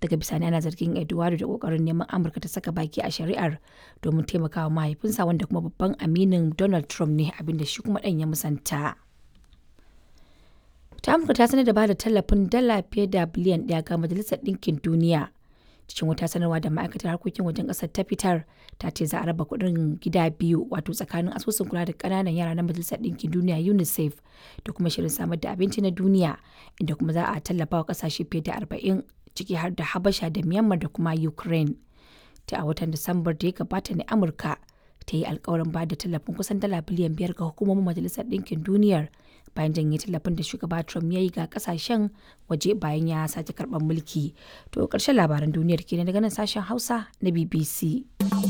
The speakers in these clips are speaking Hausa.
daga bisani ana zargin eduardo da kokarin neman amurka ta saka baki a shari'ar domin taimakawa mahaifinsa wanda kuma babban aminin donald trump ne abinda shi kuma ɗan ya musanta ta amurka ta sanar da bada tallafin dala fiye da biliyan ɗaya ga majalisar ɗinkin duniya cikin wata sanarwa da ma'aikatar harkokin wajen ƙasar ta fitar ta ce za a raba kuɗin gida biyu wato tsakanin asusun kula da ƙananan yara na majalisar ɗinkin duniya unicef da kuma shirin samar da abinci na duniya inda kuma za a tallafa wa ƙasashe fiye da arba'in ciki har da habasha da myanmar da kuma ukraine ta a watan disambar da ya gabata ne amurka ta yi alkawarin ba da tallafin kusan dala biliyan biyar ga hukumomin majalisar ɗinkin duniyar bayan janye tallafin da shugaba trump ya yi ga kasashen waje bayan ya sake karɓar mulki to ƙarshen labaran duniyar kenan daga nan sashen hausa na bbc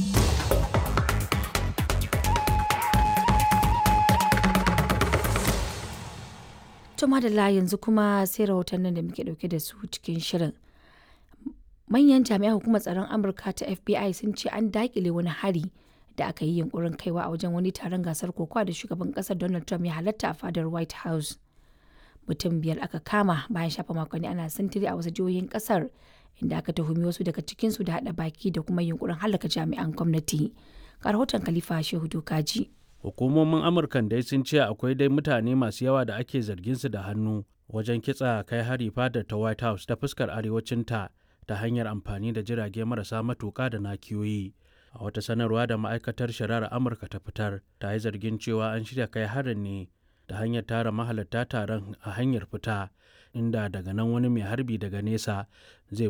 to madalla yanzu kuma sai rahotannin da muke dauke da su cikin shirin manyan jami'an hukumar tsaron amurka ta fbi sun ce an dakile wani hari da aka yi yunkurin kaiwa a wajen wani taron gasar kokowa da shugaban kasar donald trump ya halatta a fadar white house mutum biyar aka kama bayan shafa makonni ana sintiri a wasu jihohin kasar inda aka tuhumi wasu daga cikinsu da hada baki da kuma yunkurin halaka jami'an gwamnati ga rahoton khalifa shehu dokaji hukumomin amurkan dai sun ce akwai dai mutane masu yawa da ake zargin su da hannu wajen kitsa kai hari fadar ta white house ta fuskar arewacinta ta hanyar amfani da jirage marasa matuka da nakiyoyi a wata sanarwa da ma'aikatar shari'ar amurka ta fitar ta yi zargin cewa an shirya kai harin ne ta hanyar tara mahalarta taron a hanyar fita inda daga nan wani mai harbi daga nesa zai